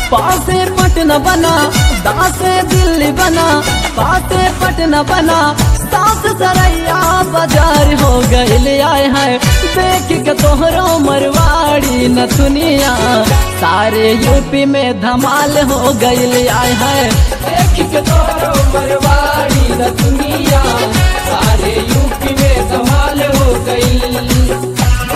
पासे पटना बना दासे दिल्ली बना पासे पटना बना सास सरैया बाजार हो गइल आए हैं देख के तोहरो मरवाड़ी न दुनिया सारे यूपी में धमाल हो गइल आए हैं देख के तोहरो मरवाड़ी न दुनिया सारे यूपी में धमाल हो गइल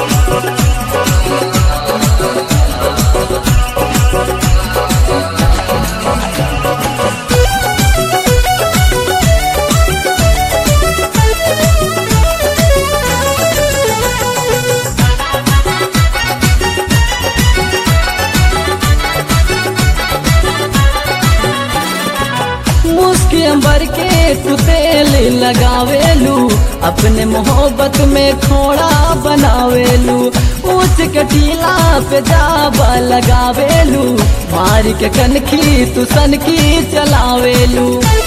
मुस्की अंबर के तू तेल लगावेलू अपने मोहब्बत में खोड़ा बनावेलू ऊंच के टीला पे जाबा लगावेलू मार के कनखी तू सनकी चलावेलू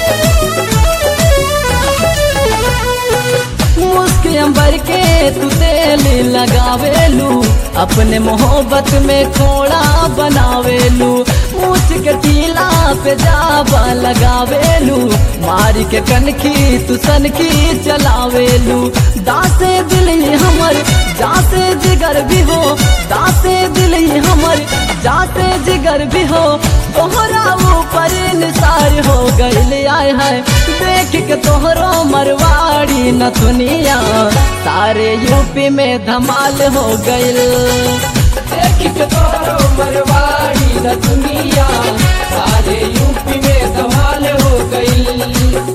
मुस्की अंबर के तू तेल लगावेलू अपने मोहब्बत में खोड़ा बनावेलू ऊंच के टीला पे जाबा लगावेलू मार के कनखी तू सनकी चलावेलू दासे दिल ही हमर जासे जिगर भी हो दासे दिल ही हमर जासे जिगर भी हो तोहरा ऊपर निसार हो गइल आए है देख के तोहरो मरवाड़ी न दुनिया सारे यूपी में धमाल हो गइल देख के तोहरो मरवाड़ी न दुनिया सारे यूपी में धमाल हो गइल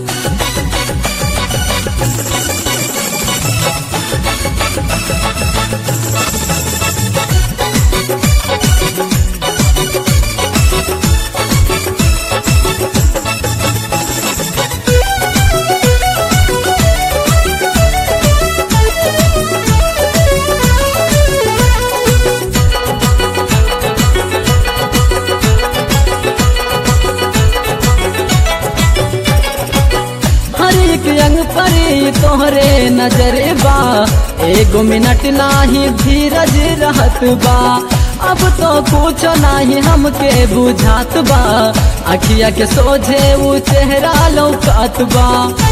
हर एक अंग पर तोहरे नजर बा एगो मिनट नाही धीरज रहत बा अब तो कुछ नाही हमके बुझात बा अखिया के सोझे ऊ चेहरा लौकात बा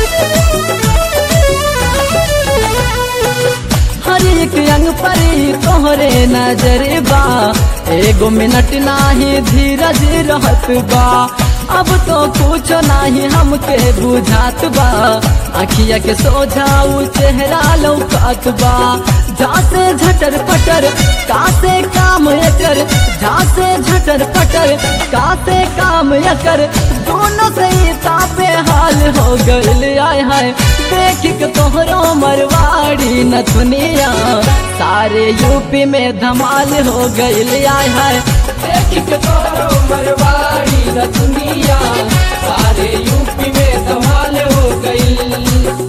हर एक अंग पर तोहरे नजर बा एगो मिनट नाही धीरज रहत बा अब तो कुछ नाही हमके बुझात बा अखिया के सोझाऊ चेहरा लौकात बा जासे झटर पटर कासे काम एकर जासे झटर पटर कासे काम एकर दोनों से ही तापे हाल हो गइल आय हाय देख के तोहरो मरवाड़ी न दुनिया सारे यूपी में धमाल हो गइल आय हाय देख के तोहरो मरवाड़ी न दुनिया सारे यूपी में धमाल हो गइल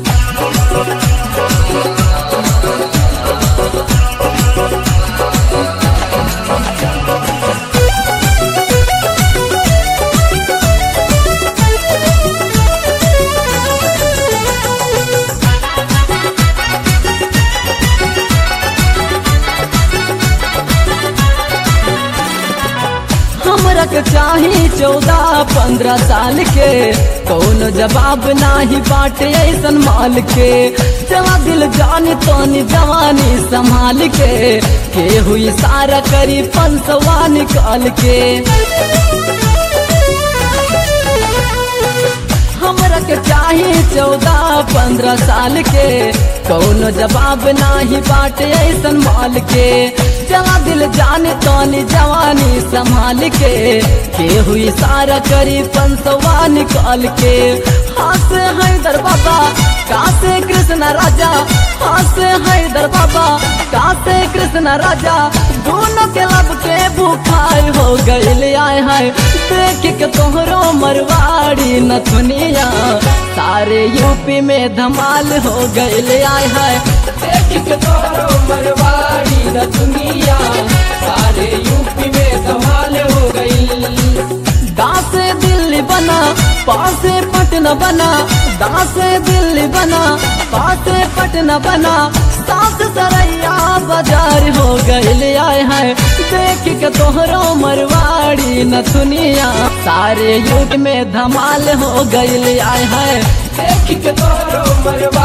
हमरा के चाही चौदह पंद्रह साल के कौन जवाब नाही बाटे ऐसन माल के जवा दिल जानी तोनी जवानी संभाल के के हुई सारा करी पंसवा निकाल के हमरा के चाही चौदह पंद्रह साल के कौनो जवाब नाही बाटे ऐसन माल के जवा दिल जाने तोनी जवानी संभाल के के हुई सारा करी पंसवा निकाल के हाथ हैदर बाबा कासे कृष्ण राजा हाथ हैदर बाबा कासे कृष्ण राजा दोनों के लब के बुखार हो गइल आए हाय देख के तोहरो मरवाड़ी न दुनिया सारे यूपी में धमाल हो गइल आए हाय देख के तोहरो मरवाड़ी न दुनिया सारे यूपी में धमाल हो गइल दासे दिल्ली बना पासे पटना बना दासे दिल्ली बना पासे पटना बना सास सरैया बाजार हो गईल आए है देख के तोहरो मरवाड़ी नथुनिया सारे युग में धमाल हो गईल आए है देख के तोरो मरवा